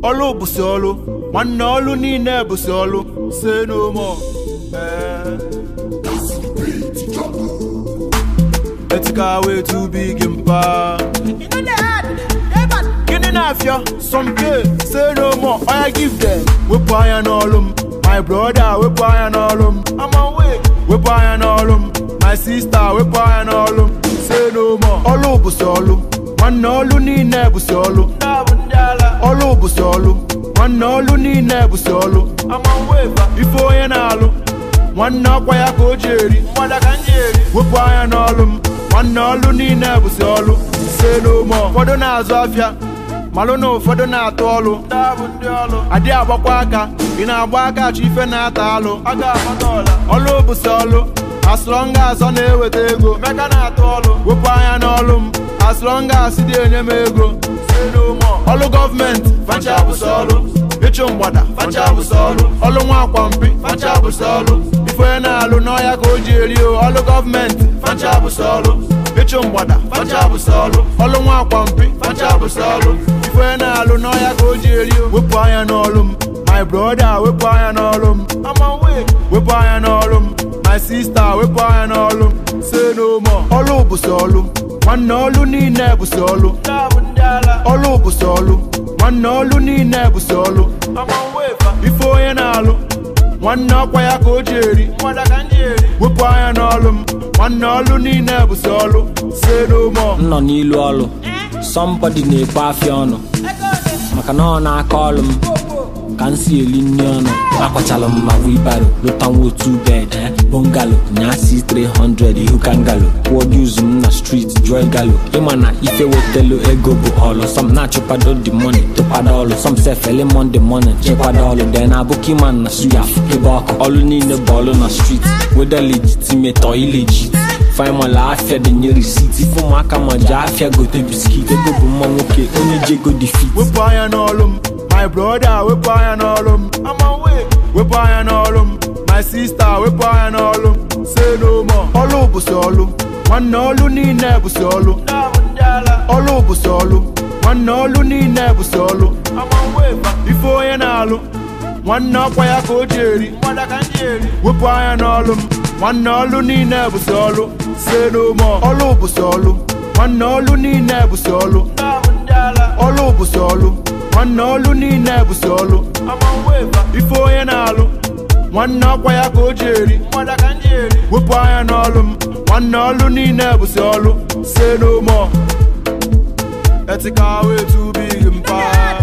ọlụ bụsị ọlụ nwanne ọlụ niile bụsị ọlụ say no more Eh. Ethical way too big in power. Gịnị na-afịa? Some pay, say no more, oya give them. Wepụ anya n'ọlụ m, my brother wepụ anya n'ọlụ m. I'm away. Wepụ anya n'ọlụ m, my sister wepụ anya n'ọlụ m. Say no more. Ọlụ bụsị ọlụ, nwanne ọlụ niile bụsị ọlụ. Ọlụ bụsị ọlụ, nwanne ọlụ niile bụsị ọlụ. Ife onye na-alụ, nwanne ọkwa ya ka o ji eri. Wepụ anya n'ọlụ m, nwanne ọlụ niile bụsị ọlụ. Say no more. Ụfọdụ na-azụ afịa, malụ na ụfọdụ na-atụ ọlụ adị agbakwa aka ị na-agba aka achọ ife na-ata alụ ọlụ bụsị ọlụ asụrọnga azọ na-eweta ego meka na-atụ ọlụ wepụ anya n'ọlụ m asụrọnga asị dị enye m ego ọlụ gọọmenti facha bụsị ọlụ ịchụ mgbada facha bụsị ọlụ ọlụ nwa akwampi facha bụsị ọlụ ife onye na-alụ n'ọhịa ka o ji eri o ọlụ gọọmenti facha bụsị ọlụ ịchụ mgbada facha bụsị ọlụ ọlụ nwa akwampi facha bụsị ọlụ ife onye na-alụ n'ọhịa ka o ji eri o wepụ anya n'ọlụ m my brother wepụ anya n'ọlụ m wepụ anya n'ọlụ m my sister wepụ anya n'ọlụ m say no more ọlụ bụsị ọlụ nwanne ọlụ niile bụsị ọlụ ọlụ bụsị ọlụ nwanne ọlụ niile bụsị ọlụ ife onye na-alụ nwanne ọkwa ya ka o ji eri wepụ anya n'ọlụ m nwanne ọlụ niile bụsị ọlụ say no more m nọ n'ilu ọlụ sọmbọdị na-ekpo afịa ọnụ maka na ọ na-aka ọlụ m ka m si eli nri ọnụ akwachala m ma wibaro lụtanwa otu bed eh, bungalo nyasi 300 ihu kangalo kwụọ dues m na street joy galo ịma na ife wetelu ego bụ ọlụ sọm na-achụkwado the money tụkwado ọlụ sọm sef ele monday morning chekwado ọlụ den abụki man na suya ebe ọkụ ọlụ niile bụ ọlụ na street weda legitimate or illegit faimola afia denye risit ife ụmụaka ma ji afia gote biskit ego bụ mma nwoke onye ji ego dị fit wepụ anya n'ọlụ m my brother wepụ anya n'ọlụ m wepụ anya n'ọlụ m my sister wepụ anya n'ọlụ m say no more ọlụ bụsị ọlụ nwanne ọlụ niile bụsị ọlụ ọlụ bụsị ọlụ nwanne ọlụ niile bụsị ọlụ ife onye na-alụ nwanne ọkwa ya ka o ji eri wepụ anya n'ọlụ m nwanne ọlụ niile bụsị ọlụ say no more ọlụ bụsị ọlụ nwanne ọlụ niile bụsị ọlụ ọlụ bụsị ọlụ nwanne ọlụ niile bụsị ọlụ ife onye na-alụ nwanne ọkwa ya ka o ji eri wepụ anya n'ọlụ m nwanne ọlụ niile bụsị ọlụ say no more ethical way too big in power